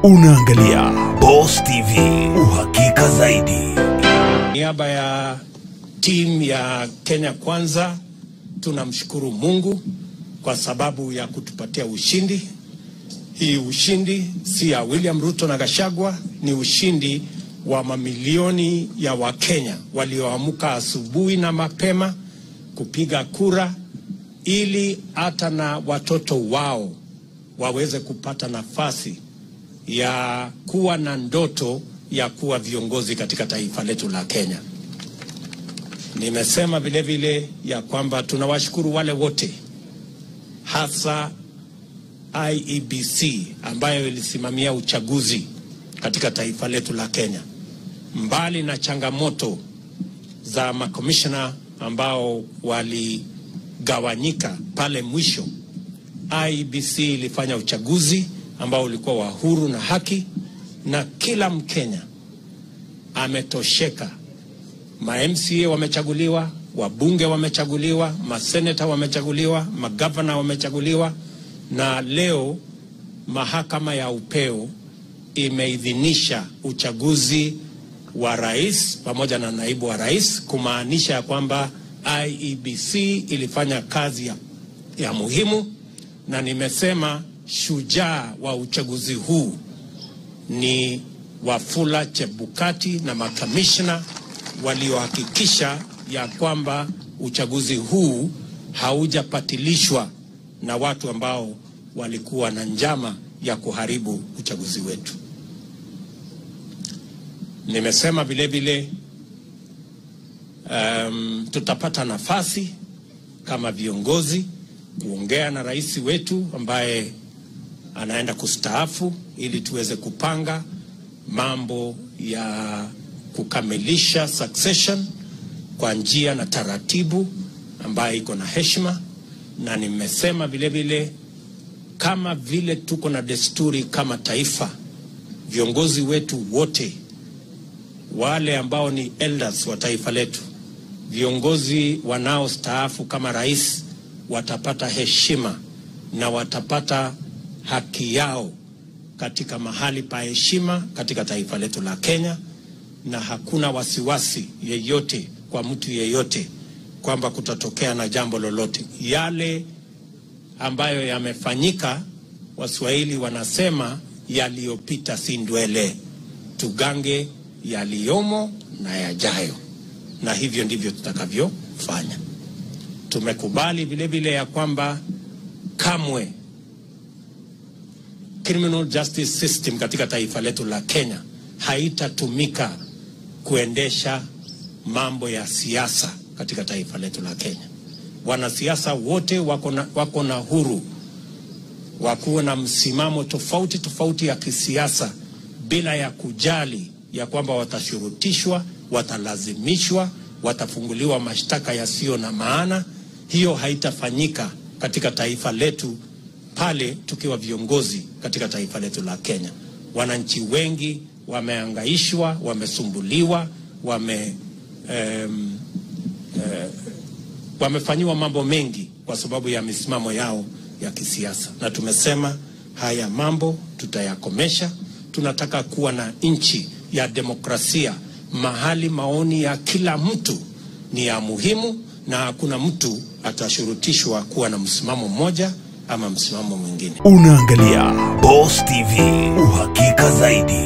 Unaangalia Boss TV, uhakika zaidi. niaba ya timu ya Kenya Kwanza tunamshukuru Mungu kwa sababu ya kutupatia ushindi. Hii ushindi si ya William Ruto na Gachagua, ni ushindi wa mamilioni ya Wakenya walioamka asubuhi na mapema kupiga kura ili hata na watoto wao waweze kupata nafasi ya kuwa na ndoto ya kuwa viongozi katika taifa letu la Kenya. Nimesema vile vile ya kwamba tunawashukuru wale wote, hasa IEBC ambayo ilisimamia uchaguzi katika taifa letu la Kenya. Mbali na changamoto za makomishona ambao waligawanyika pale mwisho, IEBC ilifanya uchaguzi ambao ulikuwa wa huru na haki, na kila Mkenya ametosheka. Ma MCA wamechaguliwa, wabunge wamechaguliwa, maseneta wamechaguliwa, magavana wamechaguliwa, na leo mahakama ya upeo imeidhinisha uchaguzi wa rais pamoja na naibu wa rais, kumaanisha ya kwamba IEBC ilifanya kazi ya, ya muhimu, na nimesema shujaa wa uchaguzi huu ni Wafula Chebukati na makamishna waliohakikisha ya kwamba uchaguzi huu haujapatilishwa na watu ambao walikuwa na njama ya kuharibu uchaguzi wetu. Nimesema vile vile um, tutapata nafasi kama viongozi kuongea na rais wetu ambaye anaenda kustaafu ili tuweze kupanga mambo ya kukamilisha succession kwa njia na taratibu ambayo iko na heshima, na nimesema vile vile kama vile tuko na desturi kama taifa, viongozi wetu wote wale ambao ni elders wa taifa letu, viongozi wanaostaafu kama rais watapata heshima na watapata haki yao katika mahali pa heshima katika taifa letu la Kenya, na hakuna wasiwasi yeyote kwa mtu yeyote kwamba kutatokea na jambo lolote. Yale ambayo yamefanyika, Waswahili wanasema yaliyopita si ndwele, tugange yaliyomo na yajayo, na hivyo ndivyo tutakavyofanya. Tumekubali vile vile ya kwamba kamwe criminal justice system katika taifa letu la Kenya haitatumika kuendesha mambo ya siasa katika taifa letu la Kenya. Wanasiasa wote wako na, wako na huru wa kuwa na msimamo tofauti tofauti ya kisiasa bila ya kujali ya kwamba watashurutishwa, watalazimishwa, watafunguliwa mashtaka yasiyo na maana. Hiyo haitafanyika katika taifa letu pale tukiwa viongozi katika taifa letu la Kenya. Wananchi wengi wameangaishwa, wamesumbuliwa, wame um, uh, wamefanyiwa mambo mengi kwa sababu ya misimamo yao ya kisiasa, na tumesema haya mambo tutayakomesha. Tunataka kuwa na nchi ya demokrasia mahali maoni ya kila mtu ni ya muhimu na hakuna mtu atashurutishwa kuwa na msimamo mmoja ama msimamo mwingine. Unaangalia Boss TV, uhakika zaidi.